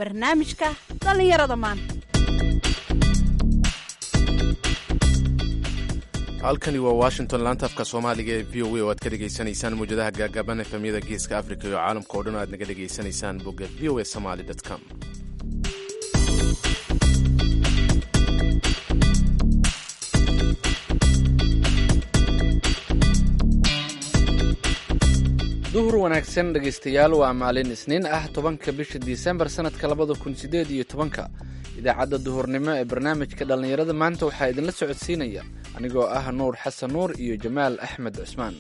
barnaamijka dhallinyarada maanta halkani waa washington laanta afka soomaaliga ee v o a oo aad ka dhegaysanaysaan mawjadaha gaagaaban efemyada geeska africa iyo caalamka oo dhan aad naga dhegaysanaysaan bogga v o a somaly com duhur wanaagsan dhegaystayaal waa maalin isniin ah tobanka bisha disembar sanadka labada kun sideed iyo tobanka idaacadda duhurnimo ee barnaamijka dhallinyarada maanta waxaa idinla socodsiinaya anigoo ah nuur xasan nuur iyo jamaal axmed cusmaan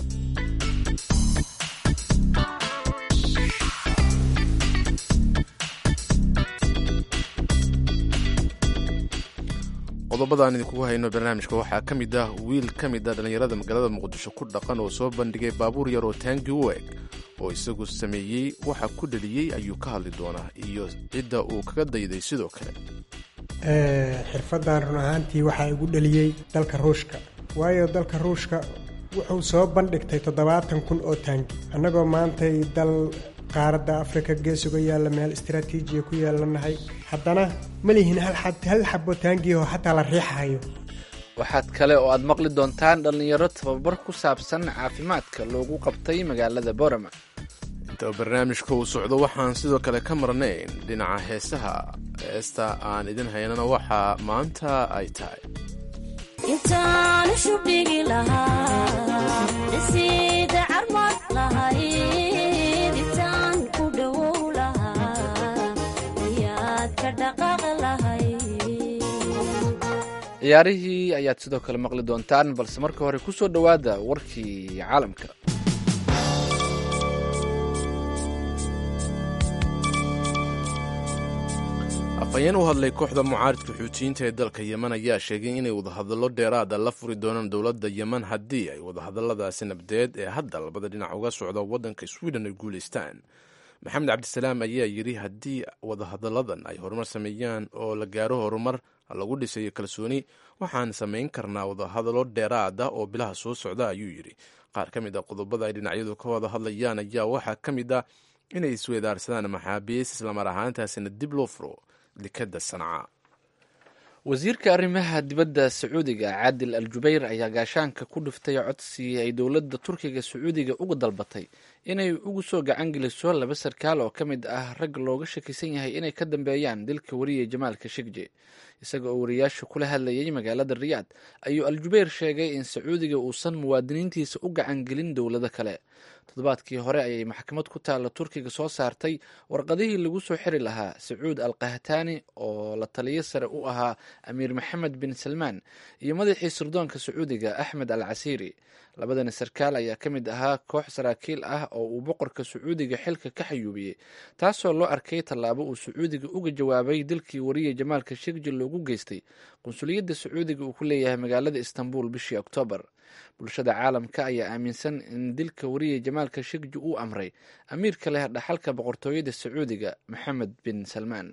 qodobada aan idinkugu hayno barnaamijka waxaa ka mid ah wiil ka mid a dhallinyarada magaalada muqdisho ku dhaqan oo soo bandhigay baabuur yar oo taangi u eg oo isagu sameeyey waxa ku dhaliyey ayuu ka hadli doonaa iyo cidda uu kaga dayday sidoo kale xirfaddan run ahaantii waxaa igu dhaliyey dalka ruushka waayo dalka ruushka wuxuu soo bandhigtay toddobaatan kun oo taangi annagoo maantay dal qaaradda afrika gees uga yaalla meel istaraatiijiya ku yeelanahay haddana ma lihin hal xabo taangiyaho xataa la riixahayo waxaad kale oo aad maqli doontaan dhallinyaro tababar ku saabsan caafimaadka loogu qabtay magaalada borama inta barnaamijka uu socdo waxaan sidoo kale ka marnayn dhinaca heesaha heesta aan idin haynana waxaa maanta ay tahay intaanu shubdhigi lahaa dhisiida carmad lahayd intaan ku dhowow lahaa ayaad ka dhaqaaq lahayd ciyaarihii ayaad sidoo kale maqli doontaan balse marka hore ku soo dhowaada warkii caalamka afhayeen u hadlay kooxda mucaaridka xuutiyiinta ee dalka yemen ayaa sheegay inay wadahadallo dheeraada la furi doonaan dowladda yemen haddii ay wadahadalladaasi nabdeed ee hadda labada dhinac uga socda waddanka sweden ay guulaystaan maxamed cabdisalaam ayaa yidhi haddii wadahadalladan ay horumar sameeyaan oo la gaaro horumar lagu dhisayo kalsooni waxaan samayn karnaa wadahadallo dheeraada oo bilaha soo socda ayuu yidhi qaar ka mid a qodobada ay dhinacyadu ka wada hadlayaan ayaa waxaa ka mid ah inay isweedaarsadaan maxaabiis islamar ahaantaasina dib loo furo dekada sanca wasiirka arrimaha dibadda sacuudiga caadil al jubayr ayaa gaashaanka ku dhiftay codsi ay dowladda turkiga sacuudiga uga dalbatay inay ugu soo gacan geliso laba sarkaal oo ka mid ah rag looga shakisan yahay inay ka dambeeyaan dilka wariye jamaalka shigje isaga oo wariyaasha kula hadlayay magaalada riyaad ayuu al jubayr sheegay in sacuudiga uusan muwaadiniintiisa u gacan gelin dowlado kale toddobaadkii hore ayay maxkamad ku taalla turkiga soo saartay warqadihii lagu soo xiri lahaa sacuud al kahtaani oo la taliyo sare u ahaa amiir maxamed bin salmaan iyo madaxii sirdoonka sacuudiga axmed al casiiri labadani sarkaal ayaa ka mid ahaa koox saraakiil ah oo uu boqorka sacuudiga xilka ka xayuubiyey taasoo loo arkay tallaabo uu sacuudiga uga jawaabay dilkii wariye jamaalka shigji loogu geystay qunsuliyadda sacuudiga uu ku leeyahay magaalada istanbul bishii oktoobar bulshada caalamka ayaa aaminsan in dilka wariye jamaalka shigji uu amray amiirka leh dhaxalka boqortooyada sacuudiga maxamed bin salmaan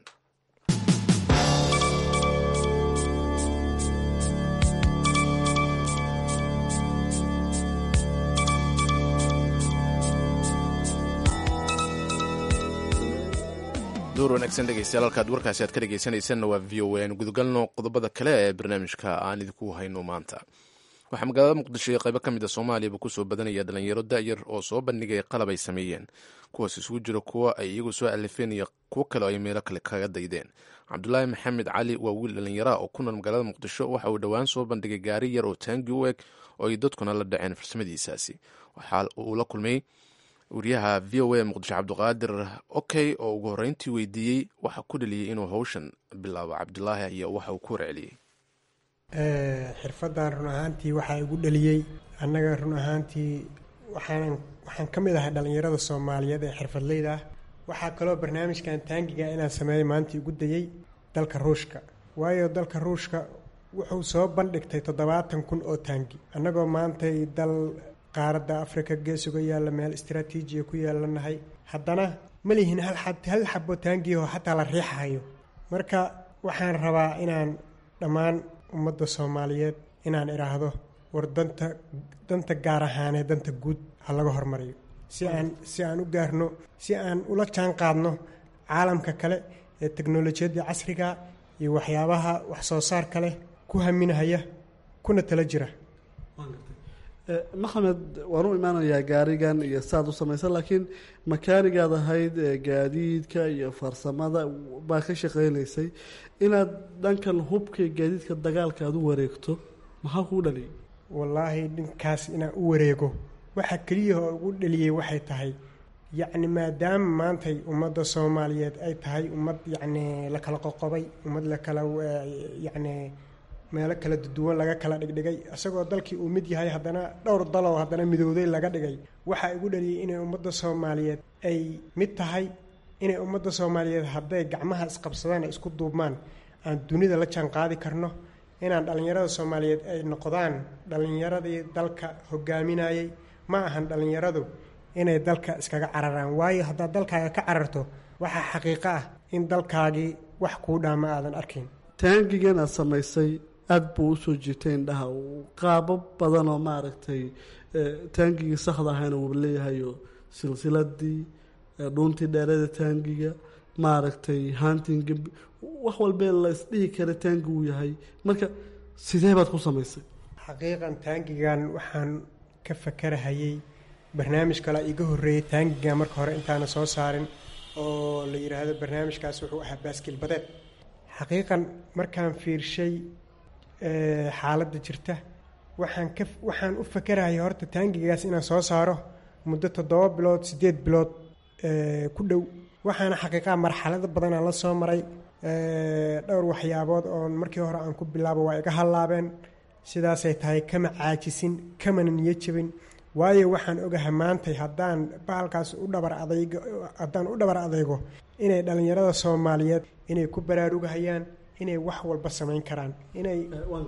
duur wanaagsan dhegeystayaal halkaad warkaasi aad ka dhegeysanaysanna waa v o a aynu gudagalno qodobada kale ee barnaamijka aan idinku hayno maanta waxaa magaalada muqdisho iyo qaybo ka mid a soomaaliyaba kusoo badanaya dhalinyaro da'yar oo soo bandhigaya qalab ay sameeyeen kuwaas isugu jira kuwo ay iyagu soo alifeen iyo kuwo kale oo ay meelo kale kaga daydeen cabdulaahi maxamed cali waa wiil dhallinyara oo ku nool magaalada muqdisho waxa uu dhowaan soo bandhigay gaari yar oo taangi u eg oo ay dadkuna la dhaceen farsamadiisaasi waxa uu la kulmay wariyaha v o a muqdisho cabdiqaadir okey oo ugu horreyntii weydiiyey waxa ku dhaliyey inuu howshan bilaabo cabdulaahi iyo waxa uu ku warceliyey xirfaddan run ahaantii waxaa igu dhaliyey annaga run ahaantii waxaan waxaan ka mid ahay dhallinyarada soomaaliyeed ee xirfadleyda ah waxaa kaloo barnaamijkan taangiga inaan sameeyo maanta igu dayey dalka ruushka waayo dalka ruushka wuxuu soo bandhigtay toddobaatan kun oo taangi annagoo maantay dal qaaradda afrika gees uga yaalla meel istaraatiijiya ku yeelanahay haddana ma lihin hal hal xabo taangiyaho xataa la riixahayo marka waxaan rabaa inaan dhammaan ummadda soomaaliyeed inaan idhaahdo war danta danta gaar ahaanee danta guud ha laga hormariyo si aan si aan u gaarno si aan ula jaan qaadno caalamka kale ee teknolojiyadda casriga iyo waxyaabaha wax soo saarka leh ku haminahaya kuna tala jira maxamed waan u imaanayaa gaarigan iyo saad u samaysan laakiin makaanigaad ahayd gaadiidka iyo farsamada baa ka shaqeynaysay inaad dhankan hubka gaadiidka dagaalka aad u wareegto maxaa kuu dhaliyay wallaahi dhinkaas inaan u wareego waxa keliya oo ugu dhaliyey waxay tahay yacni maadaama maantay ummadda soomaaliyeed ay tahay ummad yacni la kala qoqobay ummad la kala yacni meelo kala duwan laga kala dhigdhigay isagoo dalkii uu mid yahay haddana dhowr daloo haddana midowday laga dhigay waxaa igu dhaliyay inay ummadda soomaaliyeed ay mid tahay inay ummadda soomaaliyeed hadday gacmaha isqabsadaan ay isku duubmaan aan dunida la jaan qaadi karno inaan dhallinyarada soomaaliyeed ay noqdaan dhallinyaradii dalka hogaaminayay ma ahan dhallinyaradu inay dalka iskaga cararaan waayo haddaad dalkaaga ka cararto waxaa xaqiiqo ah in dalkaagii wax kuu dhaama aadan arkayn taangigan aad samaysay aada buu usoo jiitay indhaha qaabo badan oo maaragtay taangigii saxda ahayna wuu leeyahayo silsiladii dhuuntii dheerada taangiga maaragtay hantinga wax walbee la isdhihi kara taangi uu yahay marka sidee baad ku samaysay xaqiiqan taangigan waxaan ka fakarahayey barnaamij kale iga horreeyey taangiga marka hore intaana soo saarin oo la yidhaahdo barnaamijkaas wuxuu ahaa baaskil badeed xaqiiqan markaan fiirshay xaaladda jirta waxaan ka waxaan u fakarahaya horta taangigaas inaan soo saaro muddo toddoba bilood siddeed bilood ku dhow waxaana xaqiiqaha marxalado badanaan la soo maray dhowr waxyaabood oon markii hore aan ku bilaabo waa iga hallaabeen sidaasay tahay kama caajisin kamana niyo jabin waayo waxaan ogahay maantay haddaan bahalkaas u dhabar adaygo haddaan u dhabar adaygo inay dhallinyarada soomaaliyeed inay ku baraarugahayaan inay wax walba samayn karaan inay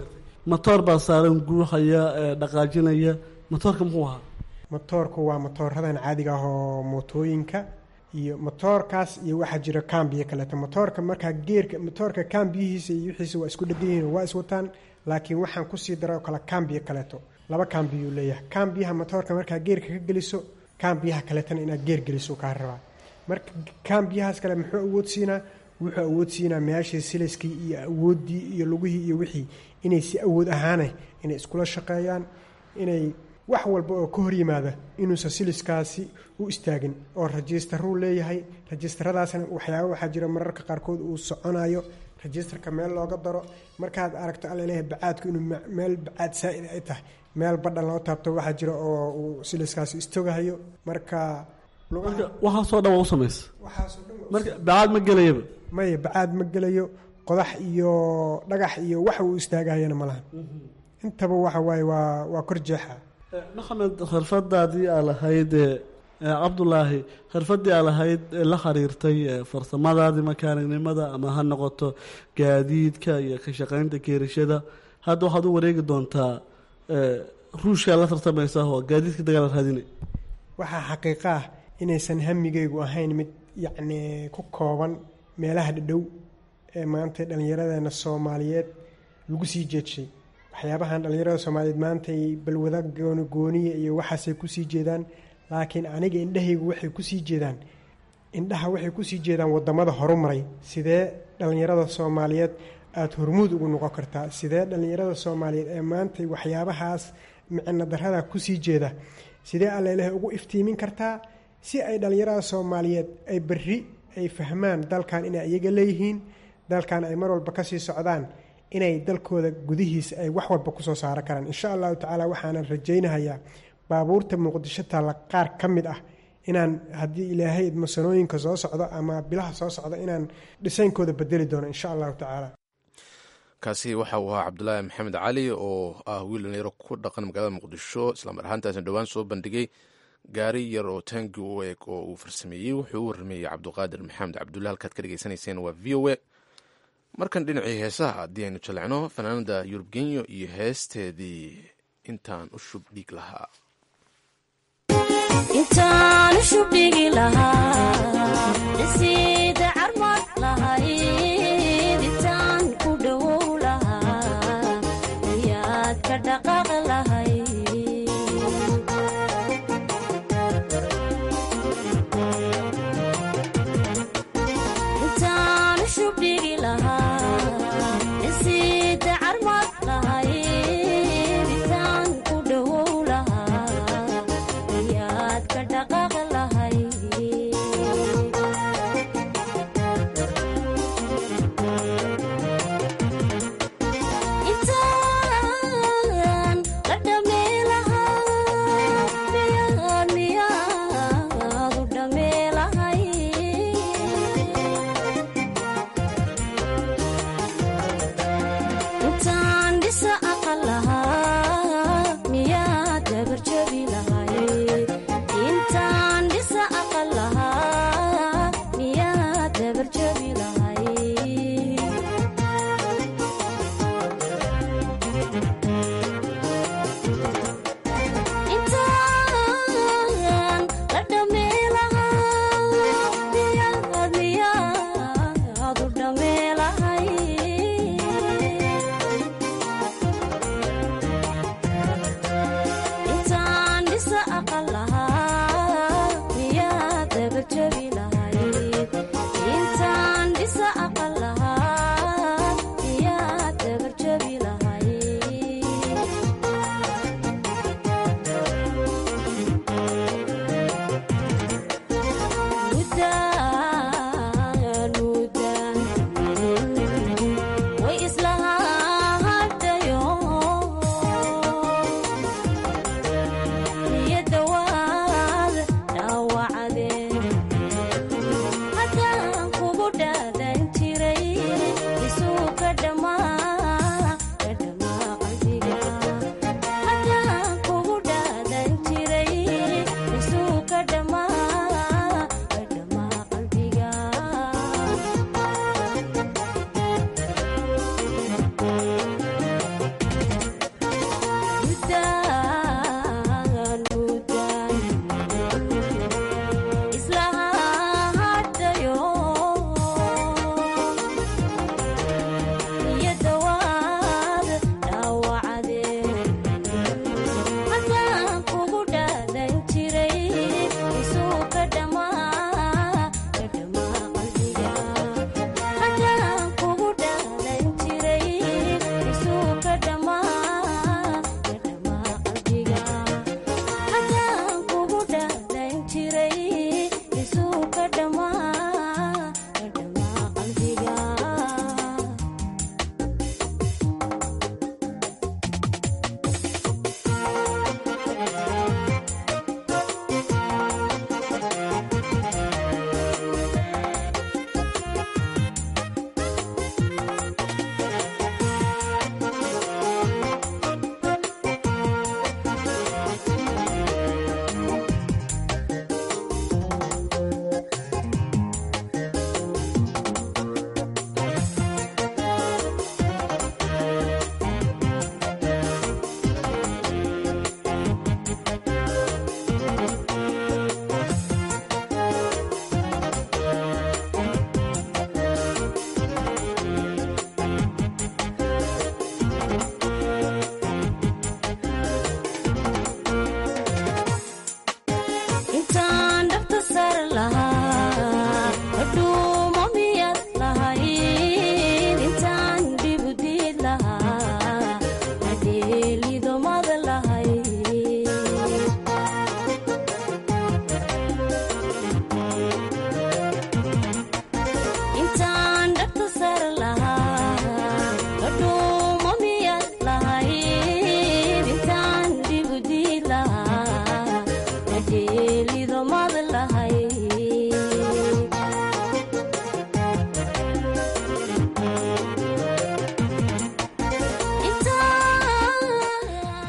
matoor baa saaran guuxaya dhaqaajinaya matoorka muxuu ahaa motoorku waa motooradan caadiga ah oo mootooyinka iyo motoorkaas iyo waxaa jira kambiyo kaleeto motoorka markaa geerka motoorka kambiyihiisa iyo wixiisa waa isku dhegan yihiin waa iswataan laakiin waxaan kusii dara oo kale kambiyo kaleeto laba kambiyuu leeyahay kambiyaha motoorka markaa geerka ka geliso kambiyaha kaleetana inaad geer geliso kaa rabaa marka kambiyahaas kale muxuu awood siinaa wuxuu awood siinaa meeshii siliskii iyo awooddii iyo lugihii iyo wixii inay si awood ahaane inay iskula shaqeeyaan inay wax walba oo ka hor yimaada inuusan siliskaasi u istaagin oo rajistaruu leeyahay rajistaradaasna waxyaaba waxaa jira mararka qaarkood uu soconayo rajistarka meel looga daro markaad aragto allaleeyahay bacaadku inuu meel bacaad saa-id ay tahay meel badhan loo taabto waxaa jira oo uu siliskaasi istogahayo marka waxaasoo dhan waa u samaysa waxaasoo dhan marka bacaad ma gelayaba maya bacaad ma gelayo qodax iyo dhagax iyo wax uu istaagahayana ma lahan intaba waxa waaye waa waa kor jeexa maxamed khirfadaadii aa lahayd cabdulaahi khirfadii aa lahayd la xiriirtay farsamadaadii makaanignimada ama ha noqoto gaadiidka iyo ka shaqeynta keerishada hadda waxaad u wareegi doontaa ruushkaa la tartamaysa oo gaadiidka dagaal raadinay waxaa xaqiiqa ah inaysan hamigaygu ahayn mid yacni ku kooban meelaha dhadhow ee maanta dhallinyaradeena soomaaliyeed lagu sii jeedshay waxyaabahan dhallinyarada soomaaliyeed maantay balwada gooni gooniya iyo waxaasay kusii jeedaan laakiin aniga indhahaygu waxay kusii jeedaan indhaha waxay kusii jeedaan wadamada horumaray sidee dhallinyarada soomaaliyeed aada hormuud ugu noqon kartaa sidee dhallinyarada soomaaliyeed ee maantay waxyaabahaas micno darada kusii jeeda sidee alleleh ugu iftiimin kartaa si ay dhallinyarada soomaaliyeed ay berri ay fahmaan dalkan inay iyaga leeyihiin dalkan ay mar walba kasii socdaan inay dalkooda gudihiisa ay wax walba kusoo saaro karaan insha allahu tacaala waxaanan rajaynahayaa baabuurta muqdisho taalla qaar ka mid ah inaan haddii ilaahay idmasanooyinka soo socdo ama bilaha soo socdo inaan dhisaynkooda bedeli doono insha allahu tacaala kaasi waxa uu ahaa cabdulaahi maxamed cali oo ah wiil dhalinyaro ku dhaqan magaalada muqdisho islamar ahaantaasna dhowaan soo bandhigay gaari yar oo taangi u eg oo uu farsameeyey wuxuu u warrameeyey cabduqaadir maxamed cabdulle halkaad ka dhegeysanayseen waa v o a markan dhinacii heesaha haddii aynu jallecno fanaanada yurub genyo iyo heesteedii intaan u shub dhiig lahaa intaan shubdhigi lahaa dhisiida carmad lahayd intaan ku dhowow lahaa ayaad ka dhaqaaq lahay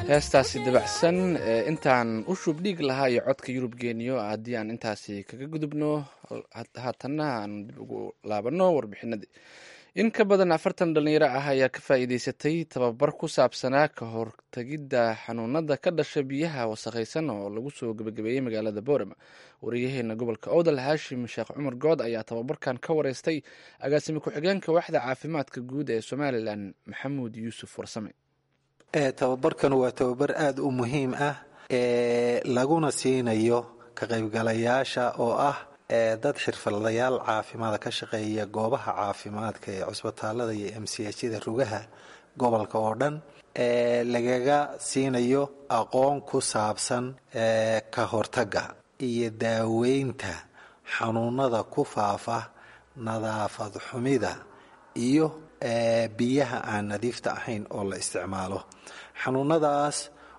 heestaasi dabacsan ee intaan u shub dhiig lahaa iyo codka yurub geeniyo haddii aan intaasi kaga gudubno haatanna aan dib ugu laabanno warbixinadii in ka badan afartan dhalinyaro ah ayaa ka faa'iideysatay tababar ku saabsanaa ka hortagidda xanuunada ka dhasha biyaha wasakhaysan oo lagu soo gebagabeeyey magaalada boorama wariyaheena gobolka owdal haashim sheekh cumar good ayaa tababarkan ka wareystay agaasime ku-xigeenka waaxda caafimaadka guud ee somalilan maxamuud yuusuf warsame tababarkan waa tababar aada u muhiim ah ee laguna siinayo ka qaybgalayaasha oo ah dad xirfadlayaal caafimaada ka shaqeeya goobaha caafimaadka ee cusbitaalada iyo m c hyada rugaha gobolka oo dhan lagaga siinayo aqoon ku saabsan ka hortagga iyo daaweynta xanuunada ku faafa nadaafad xumida iyo biyaha aan nadiifta ahayn oo la isticmaalo xanuunadaas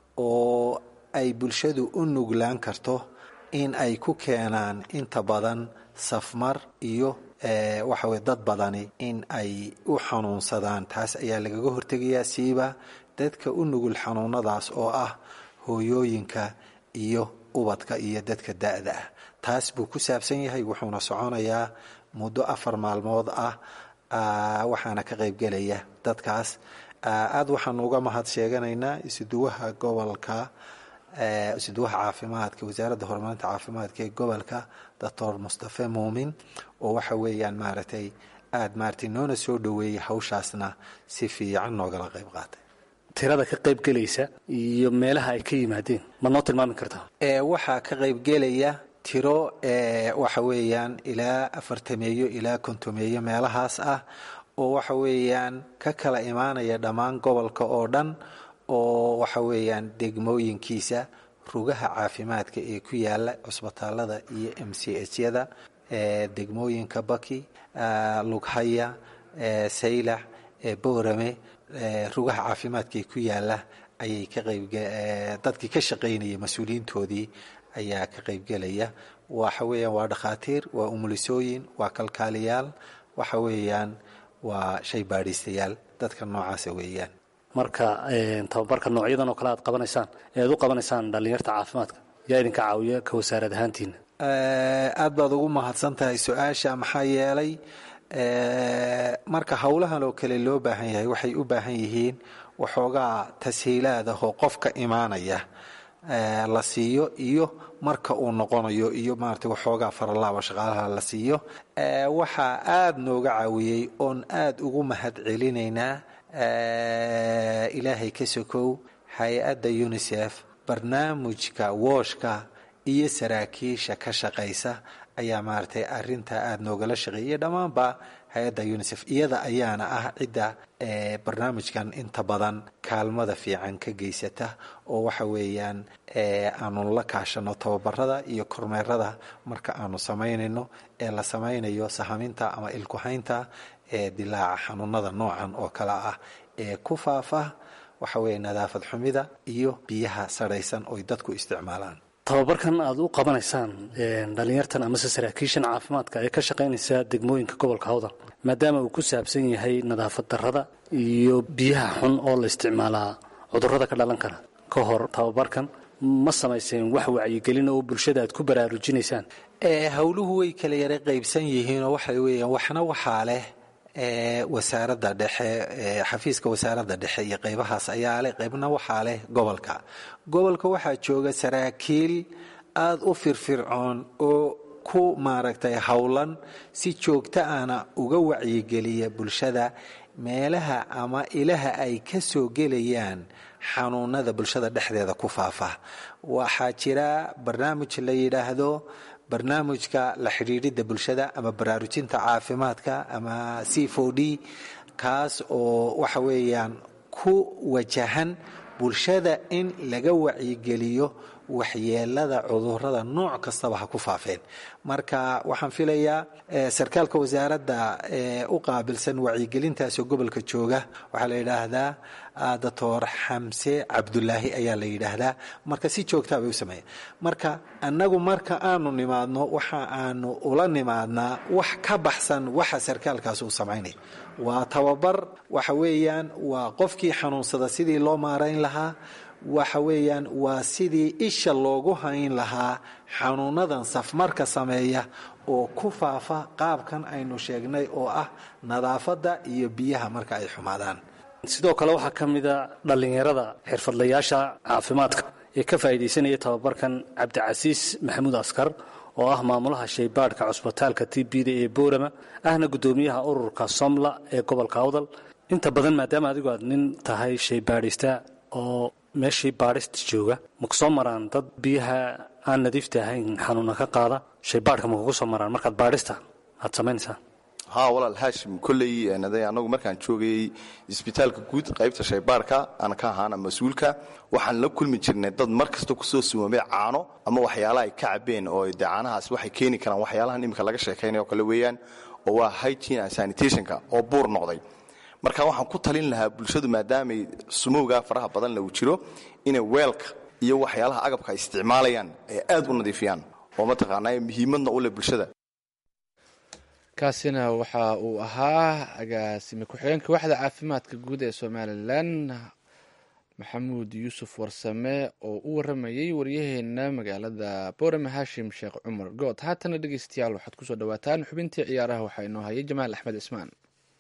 oo ay bulshadu u nuglaan karto in ay ku keenaan inta badan safmar iyo waxaweye dad badani in ay u xanuunsadaan taas ayaa lagaga hortegayaa siiba dadka u nugul xanuunadaas oo ah hooyooyinka iyo ubadka iyo dadka da-da ah taas buu ku saabsan yahay wuxuuna soconayaa muddo afar maalmood ah waxaana ka qaybgelaya dadkaas aada waxaanu uga mahad sheeganaynaa isuduwaha gobolka isuduwaha caafimaadka wasaaradda horumarinta caafimaadka ee gobolka doctor mustafe muumin oo waxa weeyaan maaragtay aada maaragtay noona soo dhoweeyey hawshaasna si fiican noogala qayb qaatay tirada ka qaybgelaysa iyo meelaha ay ka yimaadeen ma noo tilmaami kartaa waxaa ka qaybgelaya tiro waxa weeyaan ilaa afartameeyo ilaa kontomeeyo meelahaas ah oo waxa weeyaan ka kala imaanaya dhammaan gobolka oo dhan oo waxa weeyaan degmooyinkiisa rugaha caafimaadka ee ku yaala cusbitaalada iyo m c h yada degmooyinka baki lughaya saylax boorame rugaha caafimaadka ee ku yaala ayay ka qayb dadkii ka shaqaynaya mas-uuliyiintoodii ayaa ka qaybgelaya waxa weeyaan waa dhakhaatiir waa umulisooyin waa kalkaaliyaal waxa weeyaan waa shay baadhiistayaal dadka noocaasa weeyaan marka tababarka noocyadan oo kale aad qabanaysaan ee aad u qabanaysaan dhallinyarta caafimaadka yaa idinka caawiya ka wasaarad ahaantiina aad baad ugu mahadsan tahay su-aasha maxaa yeelay marka howlahan oo kale loo baahan yahay waxay u baahan yihiin waxoogaa tashiilaad ah oo qofka imaanaya la siiyo iyo marka uu noqonayo iyo maarata waxoogaa faralaaba shaqaalaha la siiyo waxaa aada nooga caawiyey oon aada ugu mahad celinaynaa ilaahay ka sokow hay-adda unisef barnaamijka wooshka iyo saraakiisha ka shaqaysa ayaa maaragtay arintaa aada noogala shaqeeyay dhammaanba hay-adda unisef iyada ayaana ah cidda barnaamijkan inta badan kaalmada fiican ka geysata oo waxa weeyaan aanu la kaashano tababarada iyo kormeerada marka aanu samaynayno ee la samaynayo sahaminta ama ilkuhaynta ee dilaaca xanuunada noocan oo kale ah ee ku faafa waxa weeye nadaafad xumida iyo biyaha sarhaysan oy dadku isticmaalaan tababarkan aad u qabanaysaan dhallinyartan amase saraakiishan caafimaadka ee ka shaqaynaysa degmooyinka gobolka hawdal maadaama uu ku saabsan yahay nadaafad darrada iyo biyaha xun oo la isticmaalaa cudurrada ka dhalan kara ka hor tababarkan ma samayseen wax wacyigelin oo bulshada aad ku baraarujinaysaan howluhu way kala yara qaybsan yihiinoo waxa weeyaan waxna waxaa leh wasaaradda dhexe xafiiska wasaaradda dhexe iyo qaybahaas ayaa leh qaybna waxaa leh gobolka gobolka waxaa jooga saraakiil aada u firfircoon oo ku maaragtay howlan si joogto ahna uga wacyigeliya bulshada meelaha ama ilaha ay ka soo gelayaan xanuunada bulshada dhexdeeda ku faafa waxaa jira barnaamij la yidhaahdo barnaamijka la xidhiidhidda bulshada ama baraarujinta caafimaadka ama c o d kaas oo waxa weeyaan ku wajahan bulshada in laga wacyigeliyo waxyeelada cudurada nooc kastaba ha ku faafeen marka waxaan filayaa sarkaalka wasaaradda u qaabilsan wacyigelintaasoo gobolka jooga waxaa la yidhaahdaa doctor xamse cabdulaahi ayaa la yidhaahdaa marka si joogtaa bay u sameeya marka annagu marka aanu nimaadno waxa aanu ula nimaadnaa wax ka baxsan waxa sarkaalkaas uu samaynaya waa tababar waxa weeyaan waa qofkii xanuunsada sidii loo maarayn lahaa waxa weeyaan waa sidii isha loogu hayn lahaa xanuunadan safmarka sameeya oo ku faafa qaabkan aynu sheegnay oo ah nadaafadda iyo biyaha marka ay xumaadaan sidoo kale waxaa ka mida dhallinyarada xirfadlayaasha caafimaadka ee ka faa'iidaysanaya tababarkan cabdicasiis maxamuud askar oo ah maamulaha shaybaadhka cusbitaalka t bda ee boorama ahna guddoomiyaha ururka somla ee gobolka awdal inta badan maadaama adigu aad nin tahay shaybaadhista oo meeshii baadhista jooga maku soo maraan dad biyaha aan nadiifta ahayn xanuuna ka qaada shaybaadhka makugu soo maraan markaad baadhista aad samaynaysaan haa walaal haashim kolley anagu markaan joogayey isbitaalka guud qaybta shaybaarka aan ka ahaana mas-uulka waxaan la kulmi jirnay dad mar kasta kusoo sumoomay caano ama waxyaalaha ay ka cabeen oo de caanahaas waxay keeni karaan waxyaalahan iminka laga sheekaynay oo kale weeyaan oo waa hygiene and sanitationka oo buur noqday marka waxaan ku talin lahaa bulshadu maadaamay sumowgaa faraha badan lagu jiro inay weelka iyo waxyaalaha agabka ay isticmaalayaan ay aad u nadiifiyaan oo mataqaanaa muhiimadna u leh bulshada kaasina waxa uu ahaa agaasime ku-xigeenka waxda caafimaadka guud ee somalilan maxamuud yuusuf warsame oo u waramayey waryaheena magaalada boorame haashim sheekh cumar good haatana dhegeystayaal waxaad kusoo dhawaataan xubintii ciyaaraha waxaa inoo hayay jamaal axmed cismaan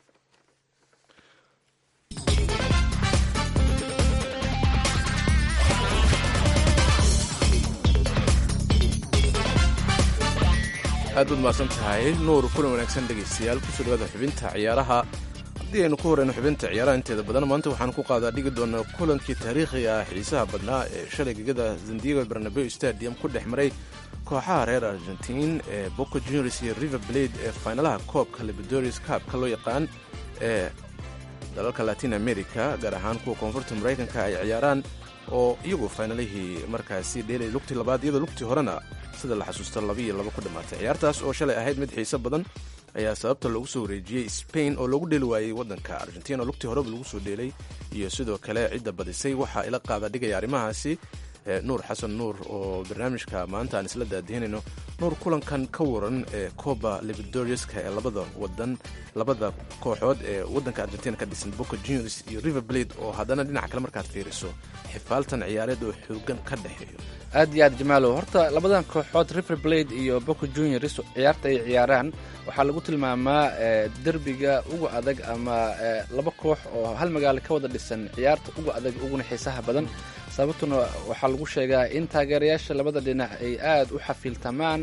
aad baad mahadsan tahay nuur kulan wanaagsan dhegaystayaal kusoo dhawaada xubinta ciyaaraha haddii aynu ku horeyno xubinta ciyaaraha inteeda badan maanta waxaan ku qaadaa dhigi doonaa kulankii taariikhiga ah xiisaha badnaa ee shalay gegada sandiego barnabeo stadium ku dhex maray kooxaha reer argentiin ee boco juniors iyo river blade ee faynalaha koobka liberdoris kaabka loo yaqaan ee dalalka latin america gaar ahaan kuwa koonfurta maraykanka ay ciyaaraan oo iyagu faynalihii markaasi dheelay lugtii labaad iyadoo lugtii horena sida la xasuusto laba iyo laba ku dhammaatay ciyaartaas oo shalay ahayd mid xiiso badan ayaa sababta loogu soo wareejiyey spain oo loogu dheeli waayey waddanka argentina oo lugtii horeba lagu soo dheelay iyo sidoo kale cidda badisay waxaa ila qaada dhigaya arrimahaasi nuur xasan nuur oo barnaamijka maanta aan isla daadihinayno nuur kulankan ka waran ee coba liberdoriska ee labada wadan labada kooxood ee waddanka argentina ka dhisan boca juniors iyo river blade oo haddana dhinaca kale markaad fiiriso xifaaltan ciyaareed oo xoogan ka dhexeeyo aad iyo aad jamaalow horta labadan kooxood river blade iyo boca juniors ciyaarta ay ciyaaraan waxaa lagu tilmaamaa derbiga uga adag ama laba koox oo hal magaalo ka wada dhisan ciyaarta uga adag uguna xiisaha badan sababtuna waxaa lagu sheegaa in taageerayaasha labada dhinac ay aad u xafiiltamaan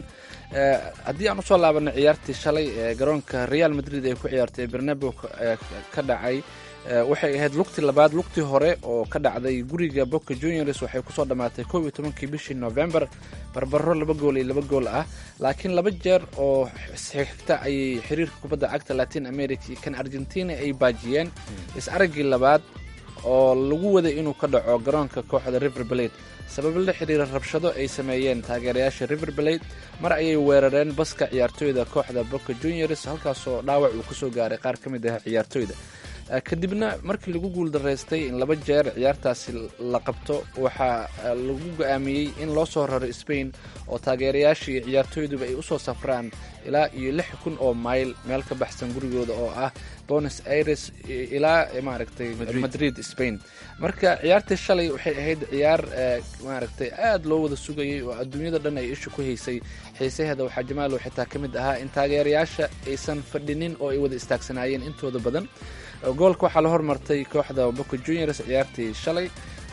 haddii aan usoo laabanay ciyaartii shalay ee garoonka real madrid ay ku ciyaartay ee bernabo ka dhacay waxay ahayd lugtii labaad lugtii hore oo ka dhacday guriga boca juniors waxay kusoo dhammaatay kow iyo tobankii bishii november barbaro laba gool iyo laba gool ah laakiin laba jeer oo xigta ayay xiriirka kubadda cagta latin america iyo kan argentina ay baajiyeen is araggii labaad oo lagu waday inuu ka dhaco garoonka kooxda river blade sabab la xiriira rabshado ay sameeyeen taageerayaasha river blade mar ayay weerareen baska ciyaartooyda kooxda boca juniors halkaasoo dhaawac uu kasoo gaaray qaar ka mid ah ciyaartooyda kadibna markii lagu guuldaraystay in laba jeer ciyaartaasi la qabto waxaa lagu go-aamiyey in loo soo raro spain oo taageerayaasha iyo ciyaartooyduba ay usoo safraan ilaa iyo lix kun oo mayl meel ka baxsan gurigooda oo ah bonos aires ilaa maaragtay madrid spain marka ciyaartii shalay waxay ahayd ciyaar maaragtay aad loo wada sugayay oo adduunyada dhan ay isha ku haysay xiisaheeda waxaa jamaalow xitaa ka mid ahaa in taageerayaasha aysan fadhinin oo ay wada istaagsanaayeen intooda badan goolka waxaa la hormartay kooxda boca juniors ciyaartii shalay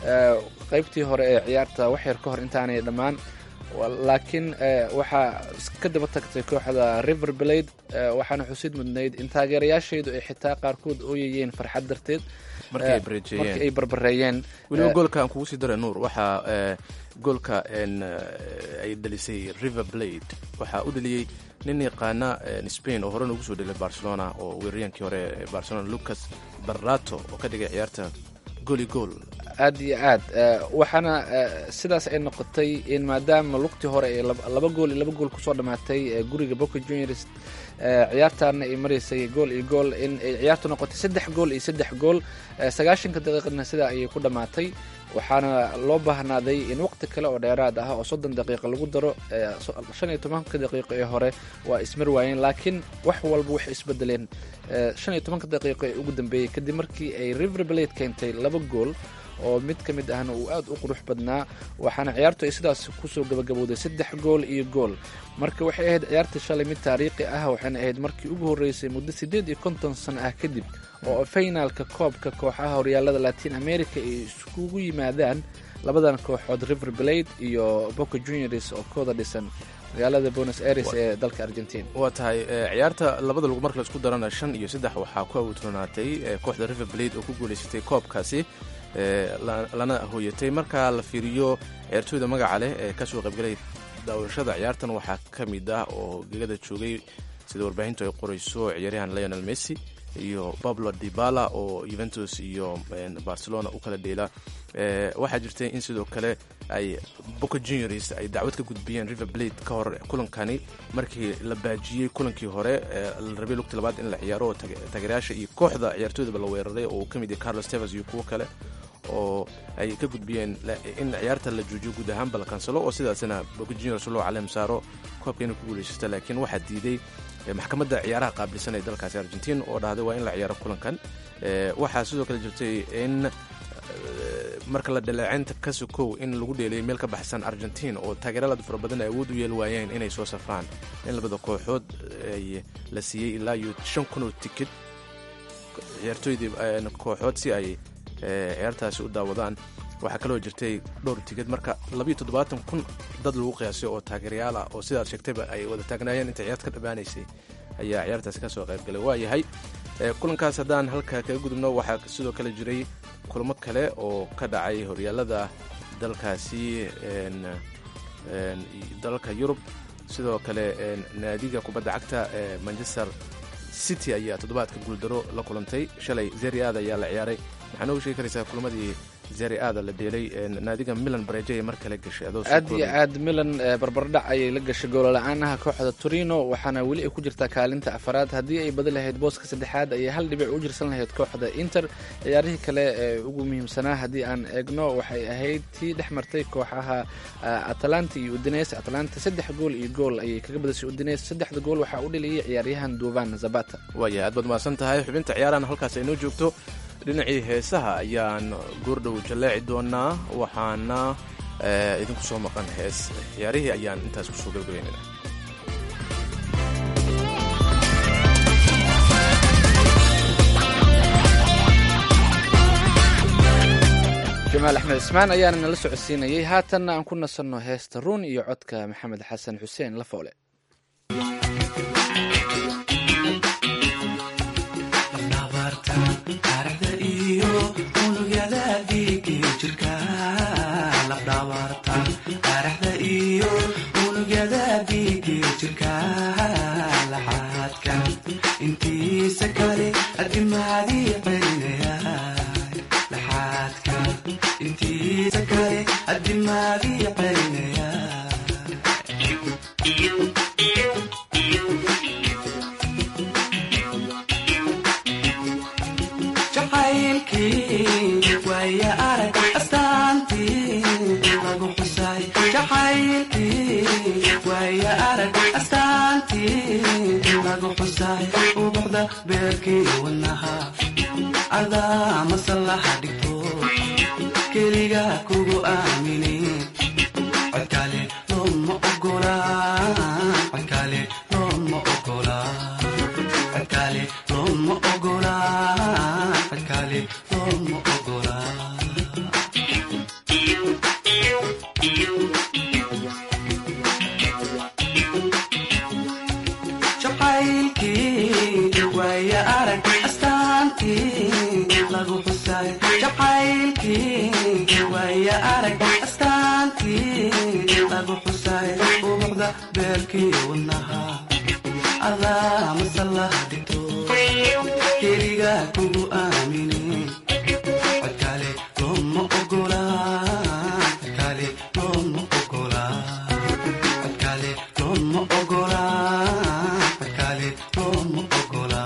qaybtii hore ee ciyaarta waxyar ka hor intaanay dhammaan laakiin waxaa ka daba tagtay kooxda river blade waxaana xusid mudnayd in taageerayaashaydu ay xitaa qaarkood ooyayeen farxad darteed markii ay barbareeyeen weliba goolka aan kugu sii daray nuur waxaa goolka ay dhalisay river blade waxaa u dhaliyey nin yaqaana spain oo horena ugu soo dhelay barcelona oo weeraryankii hore ee barcelona lucas barato oo ka dhigay ciyaarta gooli gool aad iyo aad waxaana sidaas ay noqotay in maadaama lugtii hore ay laba gool iyo laba gool kusoo dhammaatay guriga boca juniors ciyaartaana ay maraysay gool iyo gool in ay ciyaartu noqotay saddex gool iyo saddex gool sagaashanka daqiiqadna sidaa ayay ku dhammaatay waxaana loo baahnaaday in waqti kale oo dheeraad ah oo soddon daqiiqa lagu daro shan iyo tobanka daqiiqo ee hore waa ismar waayeen laakiin wax walba waxay isbedeleen shan iyo tobanka daqiiqo ee ugu dambeeyey kadib markii ay river blade keentay laba gool oo mid ka mid ahna uu aad u qurux badnaa waxaana ciyaartu ay sidaas kusoo gabagabowday saddex gool iyo gool marka waxay ahayd ciyaarta shalay mid taariikhi ah waxayna ahayd markii ugu horreysay muddo siddeed iyo konton sano ah kadib oo finaalka koobka kooxaha horyaalada latin america ay iskugu yimaadaan labadan kooxood river blade iyo boca juniors oo kooda dhisan magaalada buenos aires ee dalka argentina waa tahay ciyaarta labada lug marka la isku darana shan iyo saddex waxaa ku awuutranaatay kooxda river blade oo ku guulaysatay koobkaasi lana hooyatay marka la fiiriyo ciyaartooyda magaca leh ee kasoo qaybgalay daawashada ciyaartan waxaa ka mid ah oo gegada joogay sida warbaahintu ay qorayso ciyaaryahan leonel messi iyo pablo dibala oo juventus iyo barcelona u kala dheela waxaa jirtay in sidoo kale ay boca juniors ay dacwad ka gudbiyeen river blade ka hor kulankani markii la baajiyey kulankii hore la rabay lugti labaad in la ciyaaro oo taageerayaasha iyo kooxda ciyaartooydaba la weeraray oo uu ka mid yahay carlos tevers iyo kuwo kale oo ay ka gudbiyeen in ciyaarta la joojiyo guud ahaanba la kansalo oo sidaasina boca juniors loo caleem saaro koobka inay ku guulaysata laakiin waxaa diiday maxkamadda ciyaaraha qaabilsan ee dalkaasi argentiin oo dhahday waa in la ciyaaro kulankan waxaa sidoo kale jirtay in marka la dhaleeceynta ka sokow in lagu dheeliyay meel ka baxsan argentiin oo taageeralada fara badan ay awood u yeeli waayeen inay soo safraan in labada kooxood ay la siiyey ilaa iyo shan kun oo tikid ciyaartooydii kooxood si ay ciyaartaasi u daawadaan waxaa kaloo jirtay dhowr tigid marka labayo toddobaatan kun dad lagu qiyaasay oo taageerayaal ah oo sidaad sheegtayba ay wada taagnaayeen inta ciyaarta ka dhammaanaysay ayaa ciyaartaasi ka soo qaybgalay waa yahay kulankaas haddaan halka kaga gudubno waxaa sidoo kale jiray kulamo kale oo ka dhacay horyaalada dalkaasi dalalka yurub sidoo kale naadiga kubadda cagta ee manchester city ayaa toddobaadka guuldaro la kulantay shalay zeriaada ayaa la ciyaaray maxaa nooga sheegi karaysaa kulamadii zeri aada la dheelay naadiga milan bareejo ay mar kale gashay aad iyo aad milan barbardhac ayay la gashay goolla'aanaha kooxda torino waxaana weli ay ku jirtaa kaalinta afaraad haddii ay badi lahayd booska saddexaad ayay hal dhibic u jirsan lahayd kooxda inter ciyaarihii kale ee ugu muhiimsanaa haddii aan eegno waxay ahayd tii dhex martay kooxaha atalanta iyo udines atalanta saddex gool iyo gool ayay kaga badashay udines saddexda gool waxaa u dheliyay ciyaaryahan duvan zabata waaya aad baad mahadsan tahay xubinta ciyaarahan halkaas ay noo joogto dhinacii heesaha ayaan goordhow jalleeci doonaa waxaana idinku soo maqan hees ciyaarihii ayaan intaas kusoo gabagabaynana jamaal axmed cismaan ayaana nala socodsiinayay haatanna aan ku nasanno heesta ruun iyo codka maxamed xasan xuseen lafoole intiisa kale adimaadii celinaya jacaylkii waaya arag astaantii lagu xusay jacaylkii waaya arag astaantii lagu xusay ubuxda beerkii wadnaha adaa masallaha dhigto keliga kugu aaminin codkale looma ogola codkale looma ogola codkale looma ogola codkale looma ogola jacaylkii waaya arag astaantii lagu xusay jacaylkii waaya arag astaantii lagu xusay ubuxda beerkii wadnaha adaa masallaha dhigto keliga kugu aaminin codkale looma ogola codkale looma ogola codkale looma ogola codkale looma ogola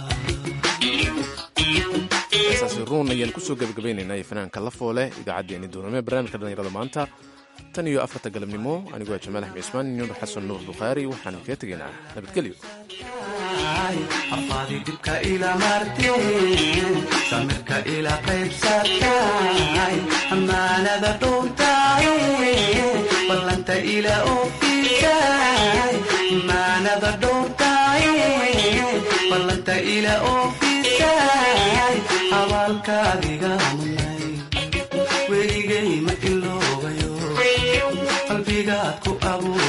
heesaasi ruun ayaan kusoo gabagabaynaynaa fanaanka lafoole idaacaddeenii duurnimo ee barnaamijka dhallinyarada maanta tan iyo afarta galabnimo anigoo jamaal axmed cismaan nuur xasan nuur bukhaari waxaanu kaga tegaynaa nabadgelyo afaadi dhibka ila marteen samirka ila qaybsatay ammaanada dhowrtay ballanta ila oofisay ammaanada dhowrtay ballanta ila oofisay abaalkaadiga munay weligay ma iloobayo qalbigaad ku abuur